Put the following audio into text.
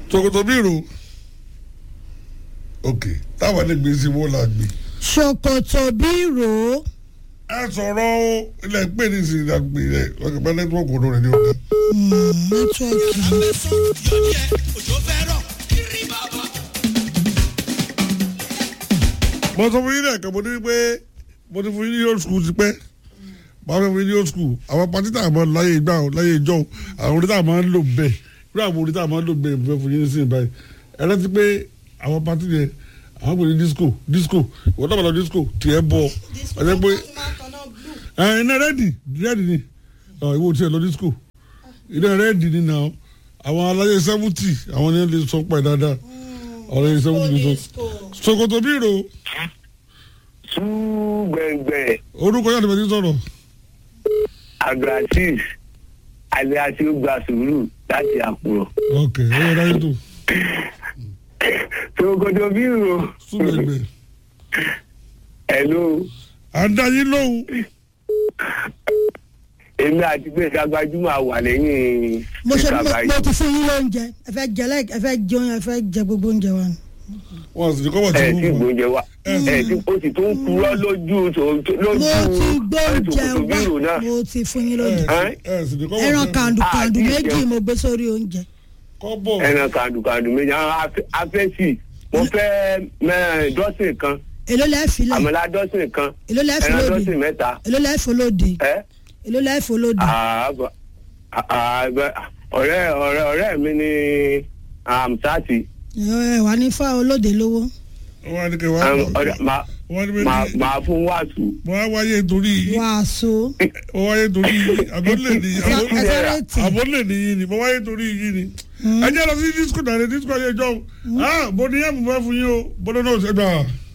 ṣòkòtò bí ìrò ok táwọn lè gbé sí wọn là gbé ṣòkòtò bírò ẹ sọ̀rọ̀ o ilẹ̀ pé ní ìsìn ìdàgbé rẹ̀ ọkọ̀ bá nẹ́tíwọ̀kì ọ̀dọ́ rẹ̀ ní ọ̀dọ́. nẹ́tíwọ̀kì mo sọ fún yín lẹ́ẹ̀kan mo ní pé mo ti fún yín ní old school ti pẹ́ máa fẹ́ fún yín ní old school àwọn pátí tá a máa láyé ìgbà o láyé ìjọ o àwọn orí tá a máa ń lò bẹ́ẹ̀ irú àwọn orí tá a máa ń lò bẹ́ẹ̀ mo fẹ́ fún yín ní sìn báyìí ẹ rántí pé àwọn pátí yẹn àwọn pè ní disco disco ìwọ́n tábà lọ disco tiẹ̀ bọ̀ ọ̀jẹ̀ pé ẹ̀ iná rẹ́ẹ̀dì rẹ́ẹ̀dì ni ọ̀ ìwọ tiẹ̀ lọ disco iná rẹ́ẹ̀dì ni nà àwọn aláyé seventy àwọn ni wọ́n lè sọ pẹ̀ dáadáa ọ̀rẹ́ yìí seventy ló sọ sokoto bírò súgbẹ̀ngbẹ̀ orúkọ yàtọ̀ bẹ́ẹ̀ ti sọ̀rọ̀ abdulaziz alias ó gba sùúrù láti àkùrọ̀. ok ó yẹ dáyé tó ṣòkòtò bírò súnmẹ̀gbẹ̀ ẹ̀ló àdáyé lóhùn èmi àti pé kágbájúmọ̀ wà lẹ́yìn mo ṣe mo ìkàbáyé. mo ti fún yín lóúnjẹ ẹ fẹ́ jẹ lẹ ẹ fẹ́ jẹun ẹ fẹ́ jẹ gbogbo oúnjẹ wa ni. wọn sì kọ́ wọ́n ti ẹ mú tí wọn gbóúnjẹ wa ẹ tí ó sì tó ń purọ́ lójú tó- lójú mo ti gbóúnjẹ ṣòkòtò bírò wá náà. mo ti fún yín lóúnjẹ Ẹ́? ẹ sì ní kọ́ ẹran wọ́n ti kàndù Ah, kàndù kí méjì ìjẹun. mo gbé sórí oúnjẹ. kọ́ bọ̀ ẹran kàndùkàndù méjì àwọn afẹ́- afẹ́sì mo fẹ́ mẹ́rin dọ́sìn kan èló lẹ́ẹ̀ filẹ̀ àmàlà dọ́sìn kan èló lẹ́ẹ̀ ẹran fọlọ́dì dọ́sìn mẹ́ta èló lẹ́ẹ̀ fọlọ́dì ẹ́ èló lẹ́ẹ̀ fọlọ́dì. àbọ̀ àbẹ̀ ọ̀rẹ́ ọ̀rẹ́ ọ̀rẹ́ mi ni amsati ẹ wà ní fáwọn olóde lówó. wọ́n á ní kí wọ́n á ọ̀rẹ́ máa wọ́n á ní pé máa máa fún wàásù. wọ́n á wáyé torí wàásù wọ́n wáyé torí àbọ̀lẹ̀ ní ẹ sáré tì àbọ̀lẹ̀ ní yìí ni wọ́n wáyé torí yìí ni ẹ jẹ́ lọ sí disco náà ní disco ayé jọ́ ah bó ni yẹ́n mo fẹ́ fún yín o bó ló náà ṣe gbà.